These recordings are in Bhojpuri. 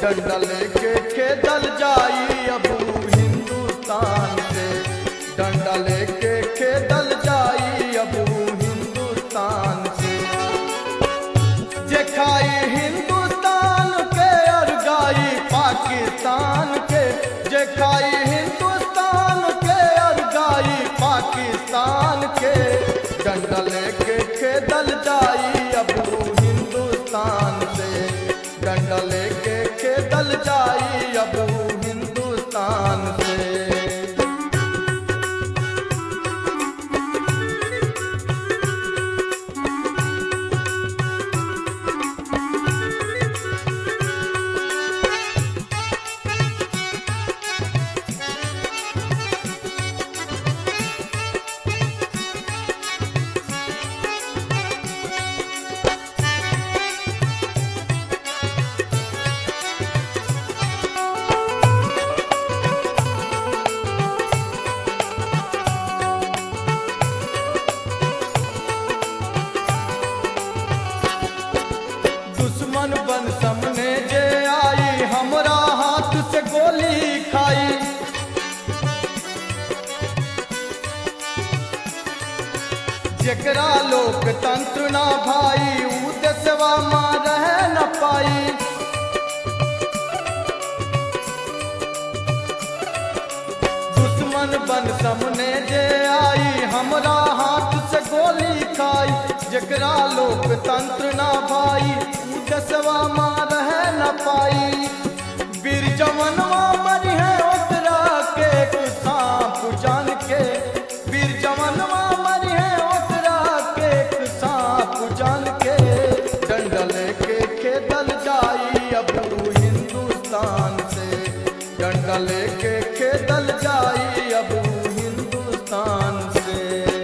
डंडा लेके खेदल जाई अब हिंदुस्तान से डंडा लेके खेदल जाई अब हिंदुस्तान से जे खाई हिंदुस्तान के और गाई पाकिस्तान के जे खाई हिंदुस्तान के और गाई पाकिस्तान के डंडा लेके खेदल जाई अब हिंदुस्तान से डंडा लेके खेदल जाई अब हिंदुस्तान से दुश्मन बन सामने जे आई हमरा हाथ से गोली खाई जेकरा लोकतंत्र ना भाई ऊ देशवा मां रह न पाई दुश्मन बन सामने जे आई हमरा हाथ से गोली खाई जेकरा लोकतंत्र ना भाई ऊ देशवा मां रह न पाई वीर जवनवा मरी है ओकरा के सांप जान के वीर जवनवा मरी है ओकरा के सांप जान के डंडा लेके खेदल जाई अब हिंदुस्तान से डंडा लेके खेदल जाई अब हिंदुस्तान से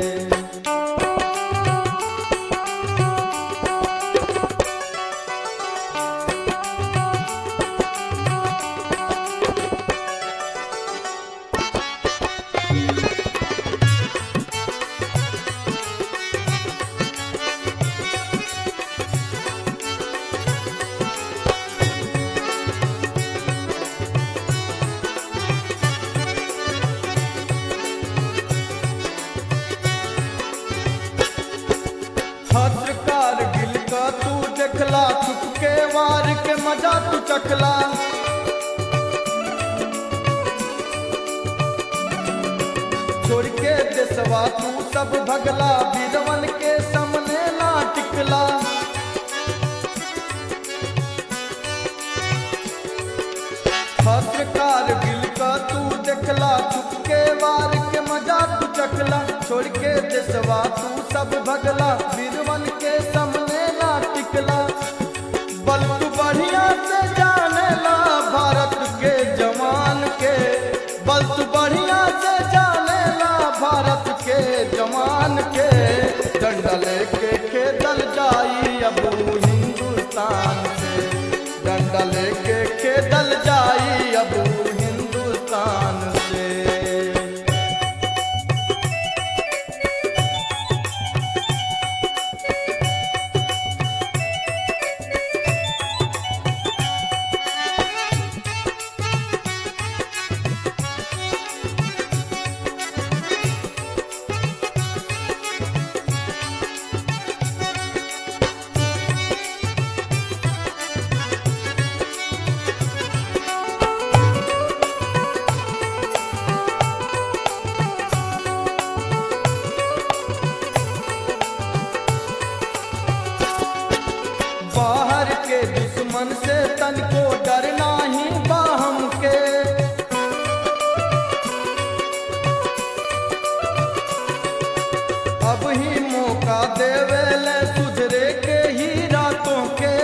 छत्र कारगिल का तू देखला छुप के वार के मजा तू चखला छोड़ के देशवा तू सब भगला बीरवन के सामने ना टिकला छत्र कारगिल का तू देखला छुप के वार के मजा तू चखला छोड़ के देशवा तू सब भगला बीरवन के सामने ना टिकला बल तू बढ़िया से जानेला भारत के जवान के बल तू बढ़िया से जानेला भारत के जवान के डंडा लेके खेदल जाई अब हिंदुस्तान से डंडा लेके खेदल जाई अब हिंदुस्तान से बाहर के दुश्मन से तनको डर नाही बाहम के अब ही मौका देवे ले सुधरे के ही रातों के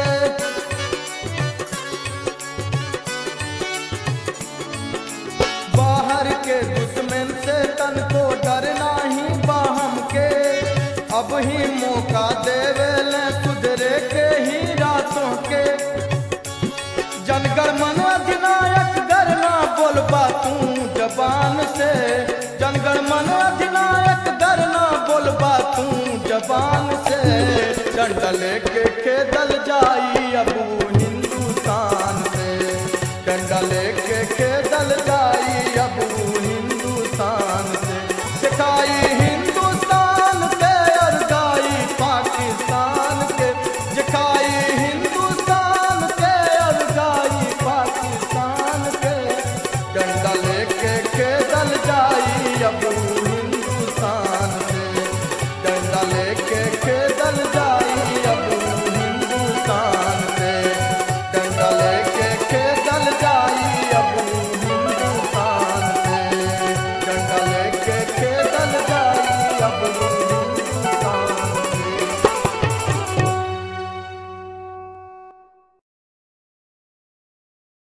बाहर के दुश्मन से तनको डर नाही बाहम के अब ही मौका देवे ले सुधरे के ही रातों के जनगण मन अधिनायक गरना बोलबा तू जबान से जनगण मन अधिनायक गरना बोलबा तू जबान से डंडा लेके खेदल जाई अब हिंदुस्तान से डंडा लेके खेदल जाई अब हिंदुस्तान से सिखाई हिंदुस्तान के और जाई पाकिस्तान के सिखाई हिंदुस्तान के और जाई पाकिस्तान के डंडा लेके खेदल जाई अब हिंदुस्तान से डंडा लेके खेदल जाई